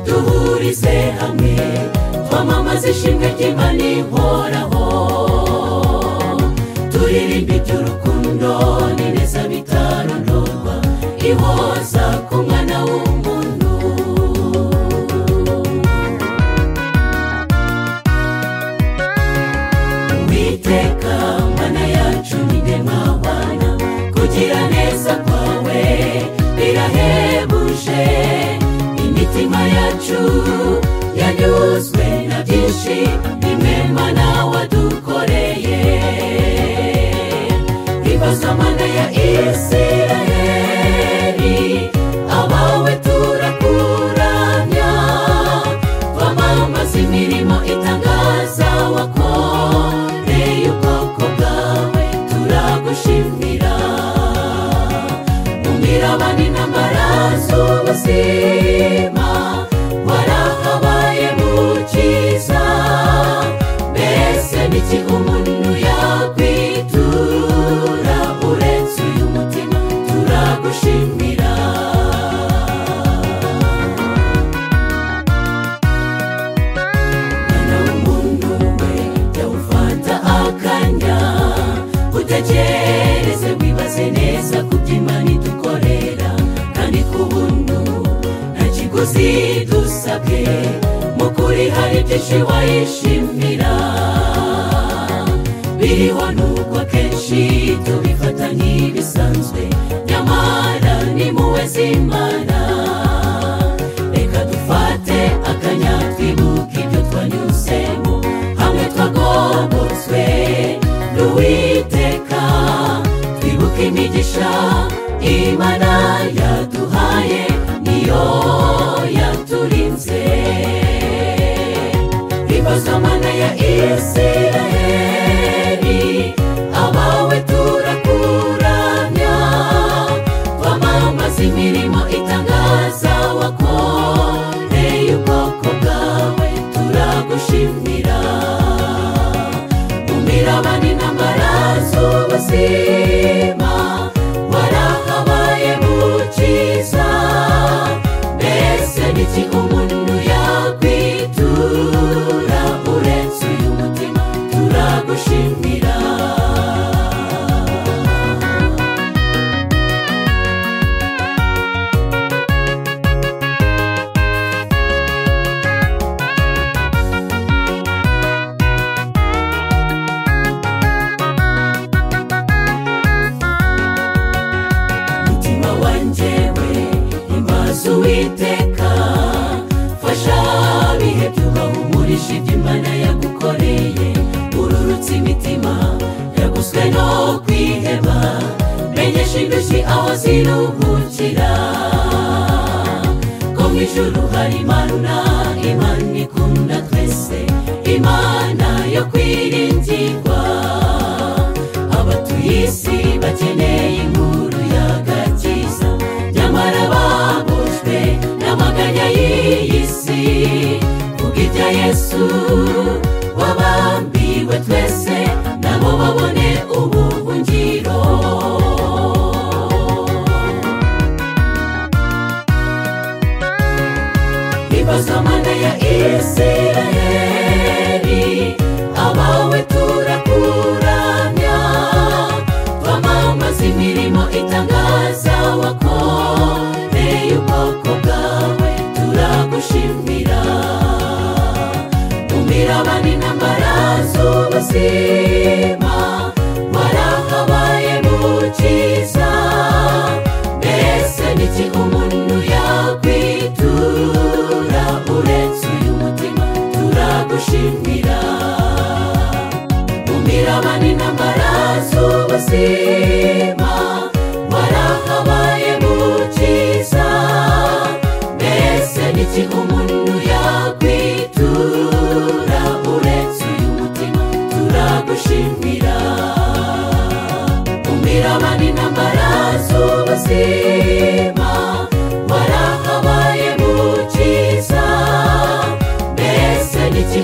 duhurize hamwe twamamaze ishimwe ry'imana ihoraho turirimba iby'urukundo n'ineza bitarondorwa ihoza ku mwana w'umuntu uwiteka mana yacu ni nde mwana kugira neza kwawe birahebuje imitima yacu yanyuzwe na byinshi imema nawe wadukoreye ibibazo mana ya isiraheli abawe turakuramya twamamaza imirimo itangaza wakoreye ubwoko bwawe turagushimira mu mirabane n'amarazubuzima warahabaye mukiza mbese n'iki umuntu yakwitura uretse uyu mutima turagushimira mwana w'umuntu we jya ufata akanya utekereze wibaze neza ku by'imana idukorera kandi ku buntu nta kiguzi dusabwe mu kuri hari byinshi wayishimira biriho n'ubwo akenshi tubifata nk'ibisanzwe nyamara ni muwe zimana reka dufate akanya twibuke ibyo twanyuzemo hamwe twagobotswe n'uwiteka twibuke imigisha imana yaduhaye niyo yaturinze ibibazo mana ya isiraheli abawe turakuramya twamamaza imirimo itangaza wakoreye ubwoko bwawe turagushimira mu mirabane n'amaraso ubuzima warahabaye mukiza mbese n'iki umuntu yakwitura uretse uyu mutima turagushimira umutima wanjye we imbaza uwiteka fasha bihe byubahumurije iby'imana yagukoreye ururutse imitima yaguswe no kwiheba menyesha indushyi aho ziruhukira ko mu ijuru hari imana imana ikunda twese imana yo kwiringirwa abatuye isi bakeneye inkuru y'agakiza nyamara babujwe n'amaganya y'iyi si kubw'ibya yesu wabambiwe twese nabo babone ubuhungiro ibibazo mana ya isiraheli abawe turakuramya twamamaza imirimo itangaza wakoreye ubwoko bwawe turagushimira mu mirabane n'amaraso ubuzima warahabaye mukiza mbese n'iki umuntu yakwitura uretse uyu mutima turagushimira mu mirabane n'amaraso ubuzima warahabaye mukiza mbese n'iki umuntu yakwitura uretse uyu mutima turagushimira mu mirabane n'amaraso ubuzima warahabaye mukiza mbese n'iki